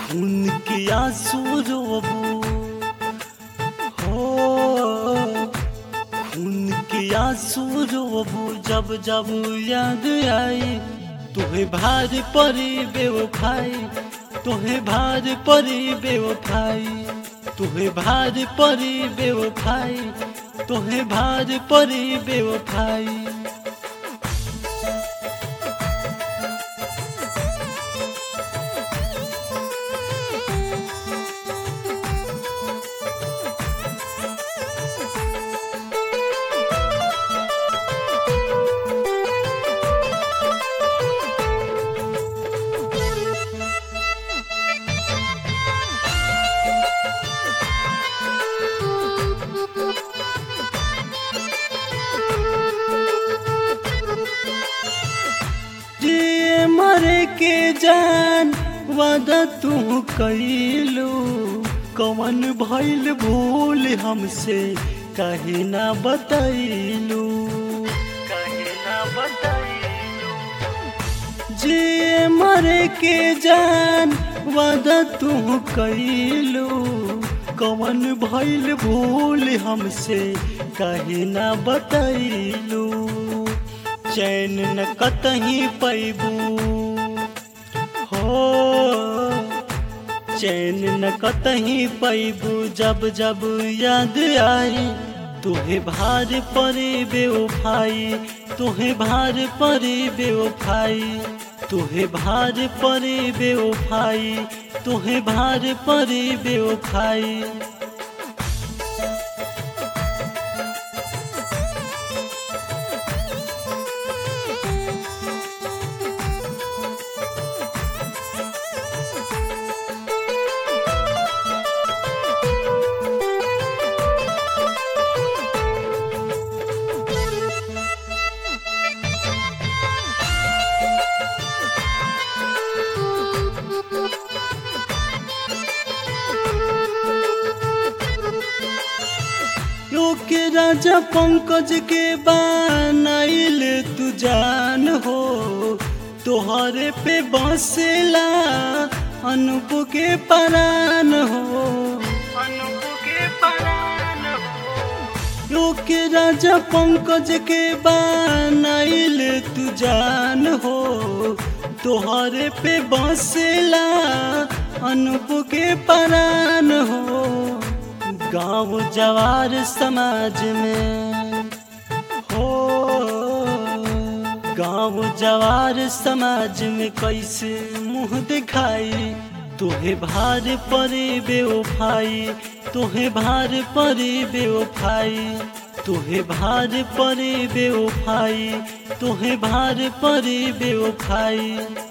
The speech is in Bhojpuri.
खून के आंसू रोबू हो खून के आंसू रोबू जब जब याद आई तुहे भार परी बेवफाई तुहे भार परी बेवफाई तुहे भार परी बेवफाई तुहे भार परी बेवफाई जे मरे के जान वादा तू कैलू कवन भइल भूल हमसे कहे ना बतैलू कहे ना बतैलू जे मरे के जान वादा तू कैलू कवन भइल भूल हमसे कहे ना बतैलू चैन न कतही पैबू हो चैन न कतही पैबू जब जब याद आई तुहे भार परे बेवफाई तुहे भार परे बेवफाई तुहे भार परे बेवफाई तुहे भार परे बेवफाई यो के राजा पंकज के बनाइल तू जान हो तोहरे पे बसेला अनूप के परान हो अनूप के परान हो यो के राजा पंकज के बनाइल तू जान हो तोहरे पे बसेला अनूप के परान हो गांव जवार समाज में हो गांव जवार समाज में कैसे मुंह दिखाई तुहे भार परे बेवफाई तुहे भार परे बेवफाई तुहे भार परे बेवफाई तुहे भार परे बेवफाई